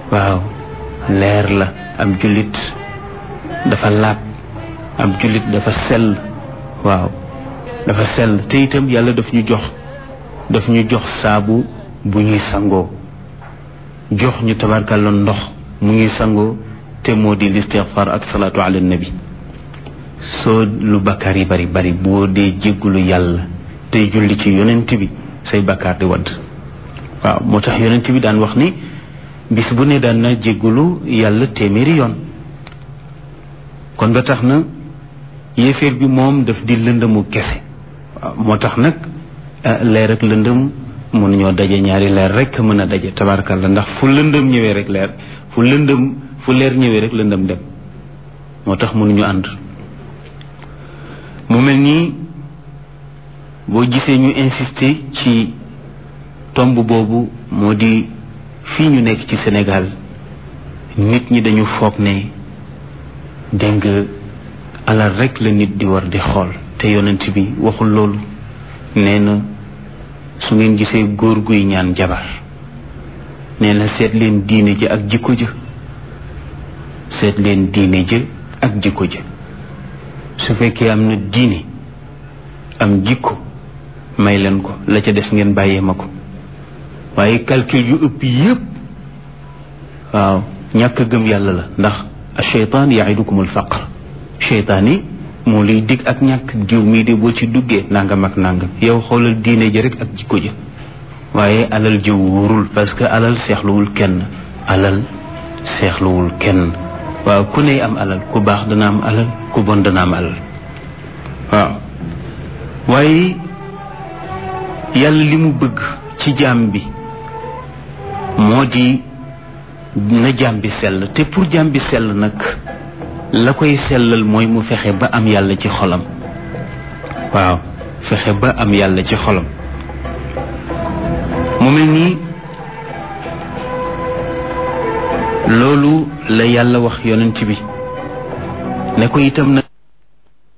waaw leer la ab jullit dafa laab ab jullit dafa sell waaw dafa sell te itam yàlla daf ñu jox daf ñu jox saabu bu ñuy sangoo jox ñu tabarkalla ndox mu ñuy sangoo te moo di listixfar ak salaatu ala nabi soo lu bakkaar yi bari bari boo dee jéggulu yàlla tey julli ci yonent bi say bakkaar di wadd waaw moo tax yonent bi daan wax ni bis bu ne daan na jéggulu yàlla téeméeri yoon kon ba tax na yéeféer bi moom daf di lëndëmu kese waaw moo tax nag leer ak lëndëm mënuñoo daje ñaari leer rek mën a daje tabarkalla ndax fu lëndëm ñëwee rek leer fu lëndëm fu leer ñëwee rek lëndëm dem moo tax mënuñu ànd mu mel nii boo gisee ñu insister ci tomb boobu moo di fii ñu nekk ci Sénégal nit ñi dañu foog ne dégg nga alal rek la nit di war di xool te yonent bi waxul loolu nee na su ngeen gisee góor guy ñaan jabar nee na seet leen diine ji ak jikko ja seet leen diine ja ak jikko ja su fekkee am na diine am jikko may leen ko la ca des ngeen bàyyee ma ko waaye calcul yu ëpp yépp waaw ñàkk gëm yàlla la ndax acheytaan yaidukum alfaqr cheytaan yi moo lay dig ak ñàkk jiw mii de boo ci duggee nangam ak nangam yow xoolal diine ji rek ak jikko ja waaye alal ji wóorul parce que alal seexluwul kenn alal seexluwul kenn waaw ku ne am alal ku baax dana am alal ku bon dana am alal waaw waaye yàlla li mu bëgg ci jaam bi moo di na jaam bi sell te pour jaam bi sell nag la koy sellal mooy mu fexe ba am yàlla ci xolam waaw fexe ba am yàlla ci xolam mu mel nii loolu la yàlla wax yonent bi ne ko itam nag